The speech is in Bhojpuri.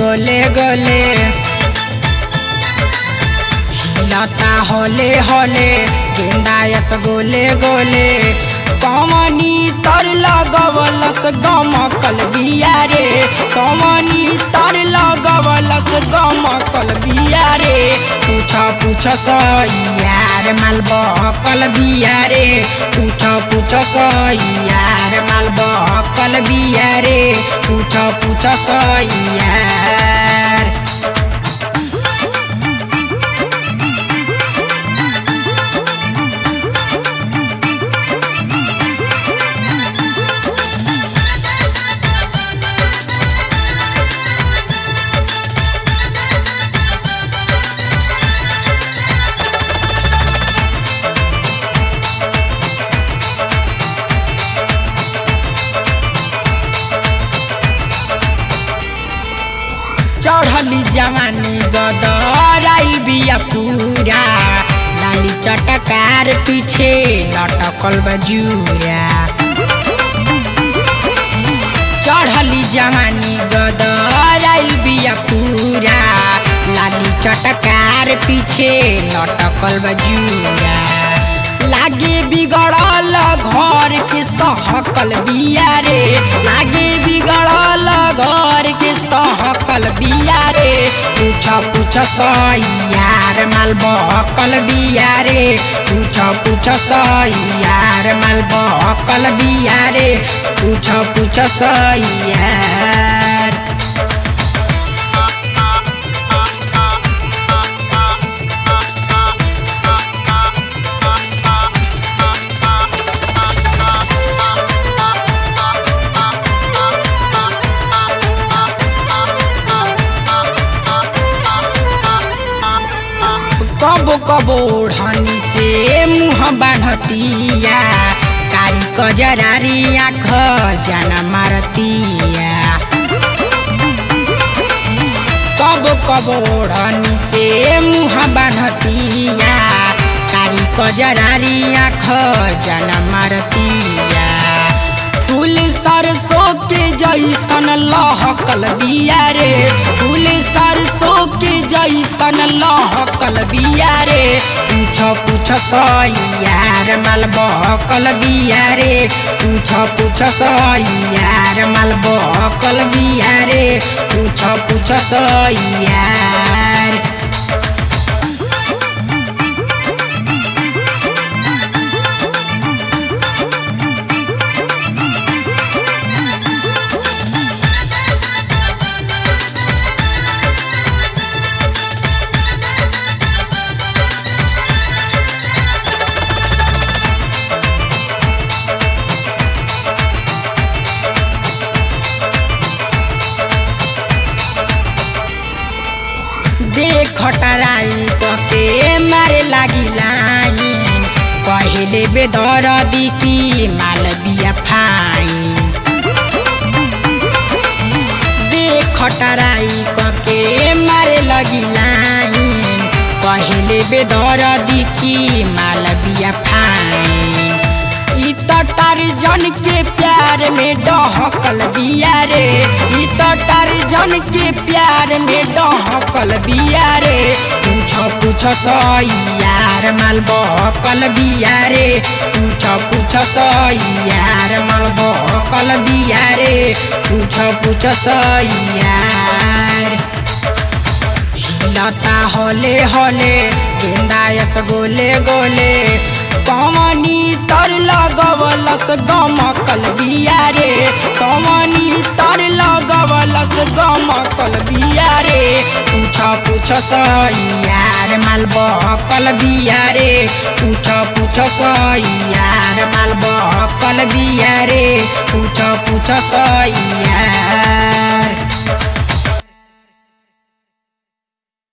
गोले गोले हिलता होले होले गेंदा यस गोले गोले कमनी तर लगवलस गमकल बिया रे कमनी तर लगवलस गमकल बिया रे पूछ पूछ यार माल बहकल बिया रे पूछ पूछ यार माल बहकल बिया रे पूछ पूछ यार चढ़ली जवानी गदराई बिया पूरा लाली चटकार पीछे लटकल बजूरा चढ़ली जवानी गदराई बिया पूरा लाली चटकार पीछे लटकल बजूरा लागे बिगड़ल घर के सहकल बिया रे लागे बिगड़ल घर के सहकल बिया रे पूछ पूछ यार माल बहकल बिया रे पूछ पूछ यार माल बहकल बिया रे पूछ पूछ यार कबो कबो ओढ़नी से मुँह बान्हतिया कारी कजरारी आँख जाना मारतिया कबो कबो ओढ़नी से मुँह बान्हतिया कारी कजरारी आँख जाना मारतिया फूल सरसों के जैसन लहकल बिया रे फूल सरसों के जैसन लहकल बिया रे पूछ पूछ यार माल बहकल बिया रे पूछ पूछ यार माल बहकल बिया रे पूछ पूछ यार देख टराई कके मारे लागी लाइन पहिले बेदर दिकी माल बिया फाइन देख टराई कके मारे लगी लाइन पहिले बेदर दिकी माल बिया फाइन ई त टारजन के प्यार में डहकल बिया रे ई त टारजन के प्यार में डहकल बिया रे पूछ पूछ यार माल बहकल बिया रे पूछ पूछ यार माल बहकल बिया रे पूछ पूछ यार हिलता होले होले गेंदा यस गोले गोले कमनी तर लगवलस गमकल बिया रे कमनी तर लगवलस गमकल बिया रे पूछ पूछ यार माल बहकल बिया रे पूछ पूछ यार माल बहकल बिया रे पूछ पूछ यार